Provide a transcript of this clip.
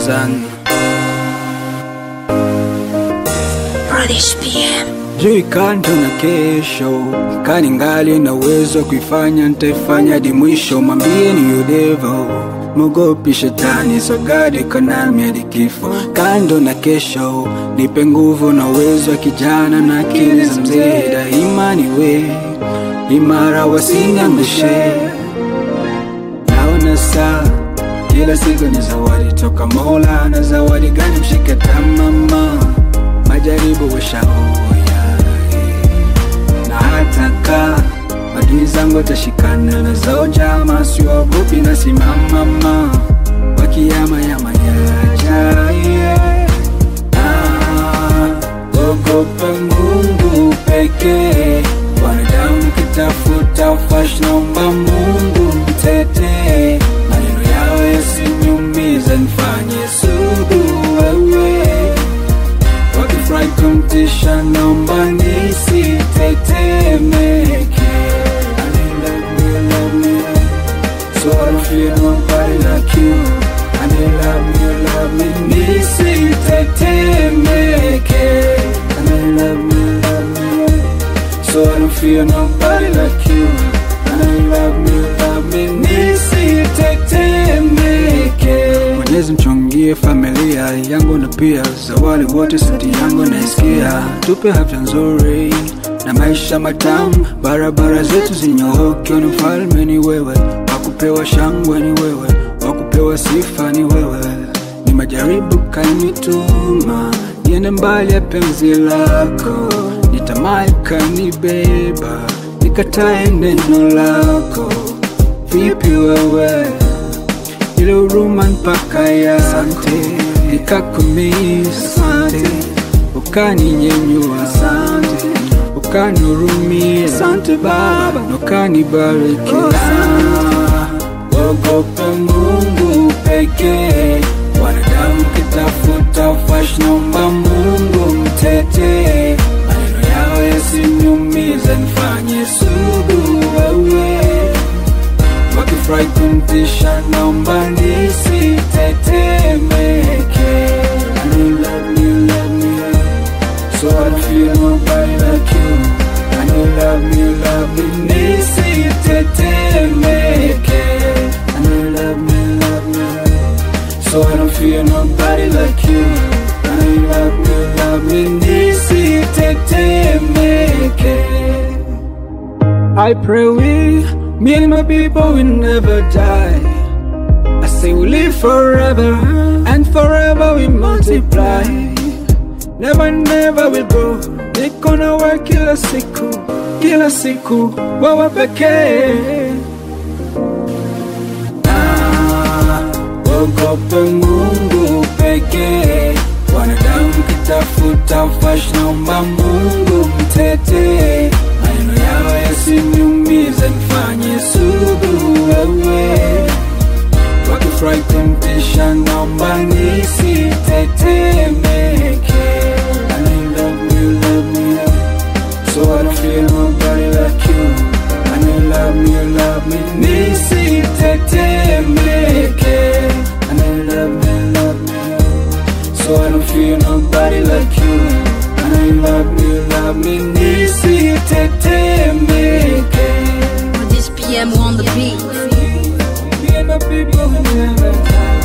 sana British PM. jui kando na kesho kani ngali na uwezo wa kuifanya nitaifanya hadi mwisho mwambie ni yudevo mogopi shetani sogadi konami hadi kifo kando na kesho nipe nguvu na uwezo wa kijana na akili za mzee daima niwe imara wasiniangushe naona saa kila siku ni zawadi toka mola na zawadi gani mshike tamama majaribu washaoya na hata ka adui zangu watashikana na zao jama siwaogopi na simamama wakiama yama yaja yeah. Ah, ogope mungu pekee wanadamu kitafuta fash naomba mungu mtetee maneno yao yasiniumiza nifanye sudu wewe wakifurahi kumtisha naomba nisitetemeke I love me, love me, so I don't feel nobody like you I love me, love me, nisitetemeke I love me, love me, so I don't feel nobody like you I love me, love me, nisitetemeke Mwenyezi mchungie familia yangu na pia za wale wote sauti yangu naisikia, tupe afya nzuri na maisha matamu, barabara zetu zinyooke. Ni mfalme ni wewe, wakupewa shangwe ni wewe, wakupewa sifa ni wewe. Ni majaribu kanituma niende mbali ya penzi lako, nitamai kanibeba nikatae neno lako. Vipi wewe ile huruma mpaka ya sante nikakumisa sante ukaninyenyua sante ukanihurumia sante baba na ukanibariki ogope mungu pekee wanadamu kitafuta fash naomba mungu mtetee maneno yao yasiniumiza nifanye sudu wewe wakifurahi kumtisha naomba nisitetemeke I know love me, love me, so I don't feel nobody like you I know love me, love me, nisitetemeke I know love me, love me, so I don't feel nobody like you I know love me, love me, nisitetemeke I pray we, me and my people will never die. I say we live forever, and forever we multiply. Never, never will go. Niko na wewe kila siku, kila siku, wewe pekee. Ah, ogope Mungu pekee. Wanadamu kitafuta fash, naomba Mungu mtetee. Maneno yao yasiniumize, nifanye sudu wewe. Wakifurahi kumtisha, naomba nisitetemeke. I know you love me, you love me, so I don't feel nobody like you. I know you love me, you love me, nisitetemeke. I know you love me, you love me, so I don't feel nobody like you. I know you love me, you love me, nisitetemeke. British PM on the beat. Me and my people will never die.